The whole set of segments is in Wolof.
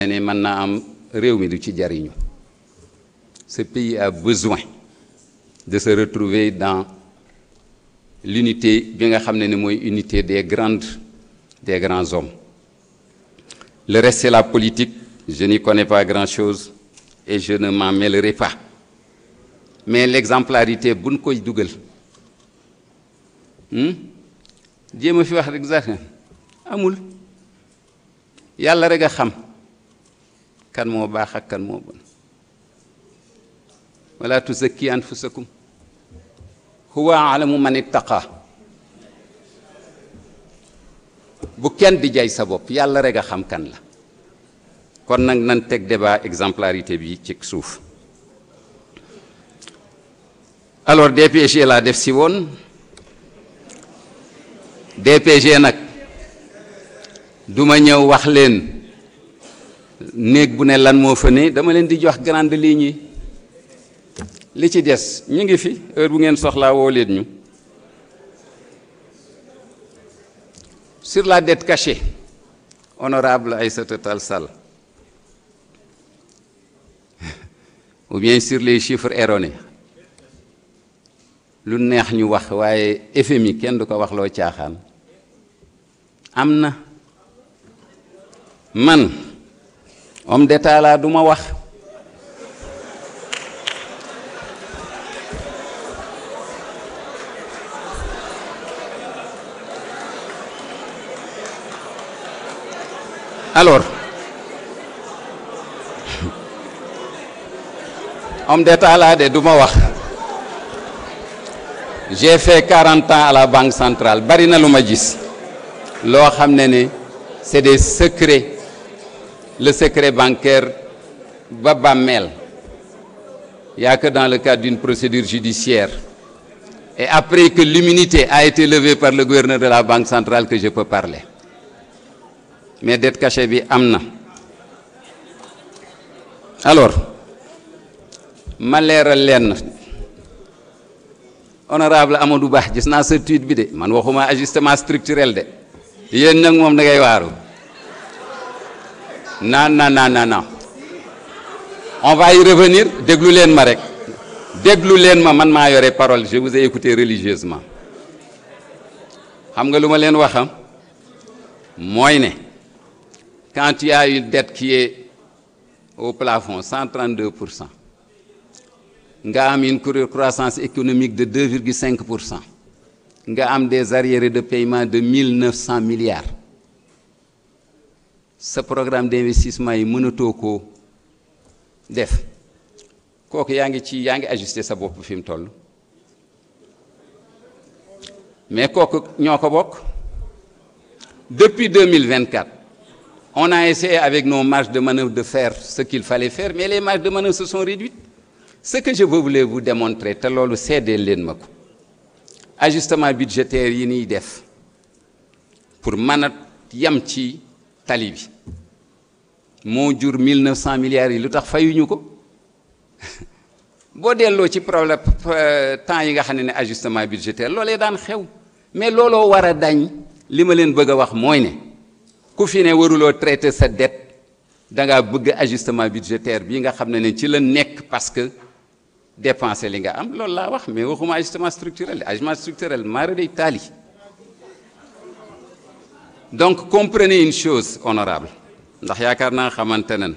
ne mën naa am réew mi du ci jariñu ce pays a besoin de se retrouver dans l'unité bi nga xam ne ni mooy unité des grandes des grands hommes le reste c'est la politique je n'y connais pas grand-chose et je ne m'en mêlerai pas mais l'exemplarité buñ koy dugal jéem a fi wax rek sax amul yàlla rek a xam kan moo baax ak kan moo bon wala tuzakki anfusakum huwa alamu man ittaqa bu kenn di jay sa bopp yàlla rek a xam kan la kon nag nan teg débat exemplarité bi ci suuf alors DPG laa def si woon DPG nag duma ñëw wax leen néeg bu ne lan moo fa ne dama leen di jox grande ligne yi li ci des ñu ngi fi heure bu ngeen soxlaa woo leen ñu sur la dette cachée honorable Aïssata Tall Sall ou bien sur les chiffres erronés lu neex ñu wax waaye FMI kenn du ko wax loo caaxaan am na man homme d'état laa du ma wax alors homme d'état laa de du ma wax j'ai fait 40 ans à la banque centrale bari na lu ma gis loo xam ne ne c'est des secrets le secret bancaire ba bàmmeel y a que dans le cadre d'une procédure judiciaire et après que l'immunité a été levée par le gouverneur de la banque centrale que je peux parler mais dette cachée bi am na alors ma leeral leen honorable Amadou Ba gis naa sa tweet bi de man waxuma ajustement structurel de yéen nag moom da ngay waaru non non non non non on va y revenir déglu leen ma rek déglu leen ma man maa yore parole je vous ai écouté religieusement xam nga lu ma leen waxam mooy ne quand il y a une dette qui est au plafond 132 pour cent nga am une croissance économique de 2,5 pour cent nga am des arriérés de paiement de 1900 milliards sa programme d'investissement yi mënatoo koo def kooku yaa ngi ci yaa ngi ajusté sa bopp fi mu toll mais kooku ñoo ko bokk depuis 2024 on a essayé avec nos marges de manœuvre de faire ce qu'il fallait faire mais les marges de manœuvre se sont réduites ce que je voulais vous démontrer te loolu seedee leen ma ko ajustement budgétaire yi niy def pour mën a yem ci tali bi moo jur 1900 milliards yi lu tax fayuñu ko boo delloo ci problème temps yi nga xam ne ne ajustement budgétaire loolee daan xew mais looloo war a dañ li ma leen bëgg a wax mooy ne ku fi ne waruloo traiter sa dette da ngaa bëgg ajustement budgétaire bi nga xam ne ne ci la nekk parce que dépenser li nga am loolu laa wax mais waxuma ajustement structurel ajustement structurel mara day taali donc comprenez une chose honorable ndax yaakaar naa xamante nan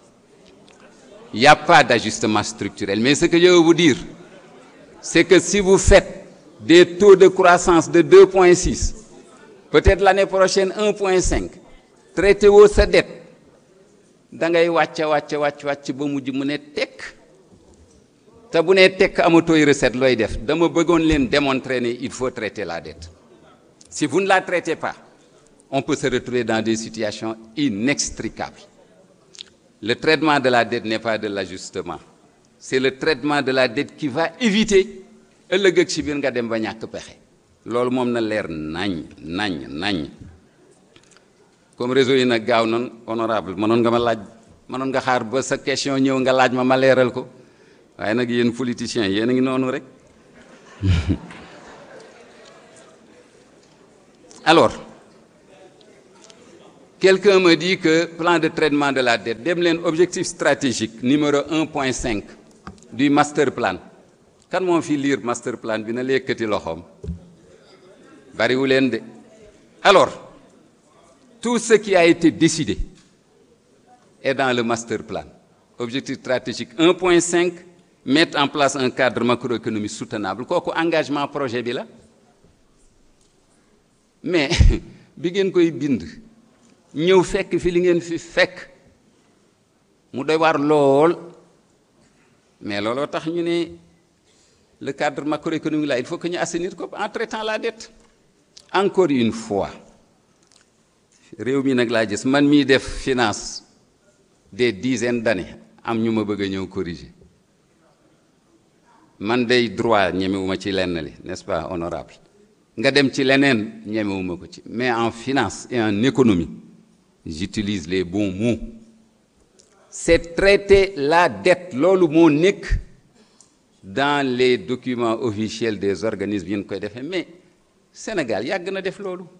y a pas d'ajustement structurel mais ce que je veux vous dire c'est que si vous faites des taux de croissance de 2.6 peut-être l'année prochaine 1.5 traité woo sa dette da ngay wàcc wàcc wàcc wàcc ba mujj mu ne tekk te bu nee tekk amatooy recette looy def dama bëggoon leen démontrer ne il faut traiter la dette si vous ne la traitez pas on peut se retrouver dans des situations inextricables le traitement de la dette n'est pas de l'ajustement c'est le traitement de la dette qui va éviter ëllëg ak si biir nga dem ba ñàkk pexe loolu moom na leer nañ nañ nañ comme réseau yi nag gaaw noonu honorable mënoon nga ma laaj mënoon nga xaar ba sa question ñëw nga laaj ma ma leeral ko waaye nag yéen politiciens yéen a ngi noonu rek alors quelqu'un me dit que plan de traitement de la dette dem leen objectif stratégique numéro 1.5 du master plan kan moom fi lire master plan bi na lekkati loxoom bariwu leen de alors tout ce qui a été décidé est dans le master plan objectif stratégique 1.5 mettre en place un cadre macroéconomique soutenable kooku engagement projet bi la mais bi ngeen koy bind ñëw fekk fi li ngeen fi fekk mu doy waar lool mais looloo tax ñu ne le cadre macroéconomique là il faut que ñu assainir ko en traitant la dette encore une fois réew mi nag laa gis man mii def finance des dizaines d'années am ñu ma bëgg a ñëw corriger man day droit ñemewuma ci lenn li n'est-ce pas honorable nga dem ci leneen ñemewuma ko ci mais en finance et en économie j'utilise les bons mots c'est traiter la dette loolu moo nekk dans les documents officiels des organismes yi ñu koy defee mais Sénégal yàgg na def loolu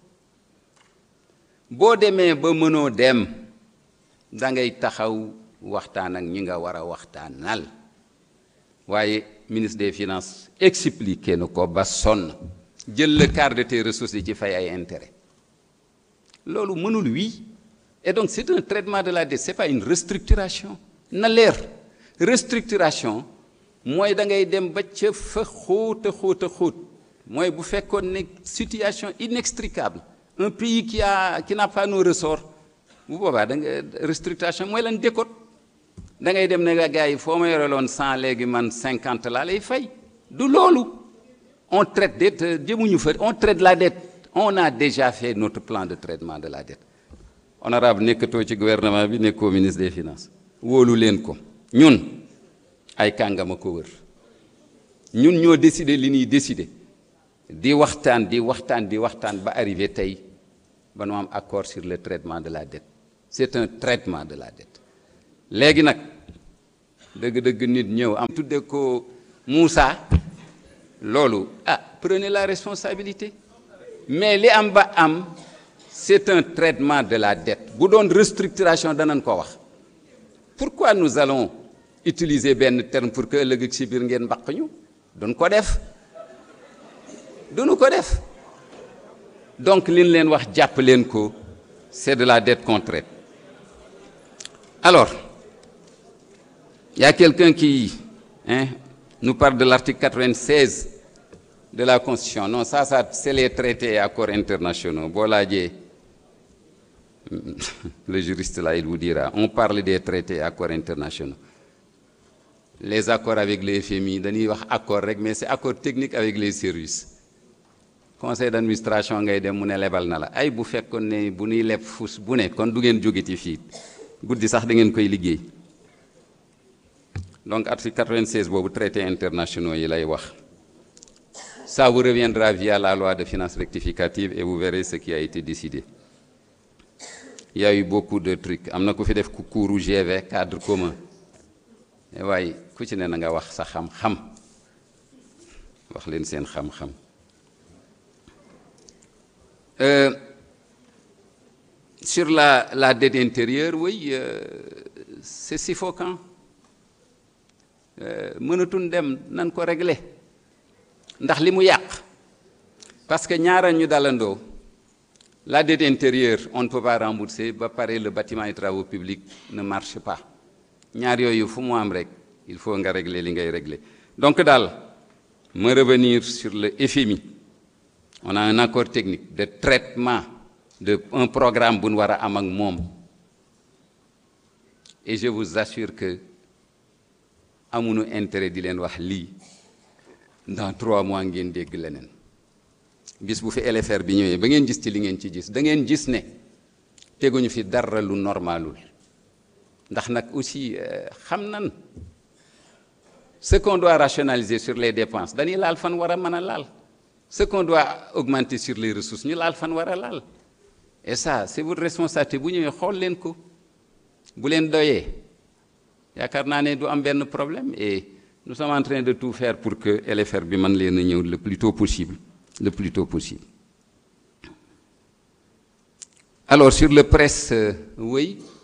boo demee ba mënoo dem da ngay taxaw waxtaan ak ñi nga war a waxtaanal waaye ministre des finances expliqué na ko ba sonn jël le quart de tes ressources yi ci fay ay intérêt loolu mënul wii et donc c'est un traitement de la dette c'est pas une restructuration na leer restructuration mooy da ngay dem ba ca fa xóot a xóot a xóot mooy bu fekkoon ne situation inextricable un pays qui a qui n'a pas nos ressorts bu boobaa da nga restructuration mooy lan décote da ngay dem ne nga gars yi foo ma yore loon cent léegi man cinquante laa lay fay du loolu on traite dette jëmuñu fa on traite la dette on a déjà fait notre plan de traitement de la dette honorable nekkatoo ci gouvernement bi nekkoo ministre des finances wóolu leen ko ñun ay kàngama ko wër ñun ñoo décider li ñuy décider di waxtaan di waxtaan di waxtaan ba arrivé tey ba nu am accord sur le traitement de la dette c'est un traitement de la dette léegi nag dëgg-dëgg nit ñëw am tudde ko Moussa loolu ah prenez la responsabilité mais li am ba am c'est un traitement de la dette bu doon restructuration danañ ko wax pourquoi nous allons utiliser benn terme pour que ëllëg ak si biir ngeen mbaq ñu duñ ko def duñu ko def donc li ñu leen wax jàpp leen ko c'est de la dette qu'on traite alors il y a quelqu'un qui hein, nous parle de l'article 96 de la Constitution non ça ça c'est les traités et accords internationaux boo laajee le juriste là il vous dira on parle des traités et accords internationaux les accords avec les FMI dañuy wax accord rek mais c'est accord technique avec les services conseil d'administration ngay dem mu ne lebal na la ay bu fekkoon ne bu ñuy leb fus bu ne kon du ngeen jógeti fii guddi sax da ngeen koy liggéey donc article 96 boobu traités internationaux yi lay wax ça vous reviendra via la loi de finances rectificative et vous verrez ce qui a été décidé il y a eu beaucoup de trucs am na ku fi def ku kuuru GV cadre commun waaye ku ci ne na nga wax sa xam-xam wax leen seen xam-xam Euh, sur la la dette intérieure oui euh, c'est suffocant mënatuñ dem nan ko régler ndax li mu yàq parce que ñaara ñu dalandoo la dette intérieure on ne peut pas rembourser ba pare le bâtiment et travaux publics ne marche pas ñaar yooyu fu mu am rek il faut nga régler li ngay régler donc daal me revenir sur le FMI on a un accord technique de traitement de un programme bu nu war a am ak moom et je vous assure que amuñu intérêt di leen wax lii dans trois mois ngeen dégg leneen bis bu fi LFR bi ñëwee ba ngeen gis ci li ngeen ci gis da ngeen gis ne teguñu fi dara lu normalul ndax nag aussi xam nan ce qu'on doit rationaliser sur les dépenses dañuy laal fan war a mën a laal ce qu'on doit augmenter sur les ressources ñu laal fan war a laal et ça c'est votre responsabilité bu ñëwee xool leen ko bu leen doyee yaakaar naa ne du am benn problème et nous sommes en train de tout faire pour que LFR bi mën leen a ñëw le plus tôt possible le plus tôt possible alors sur le presse euh, oui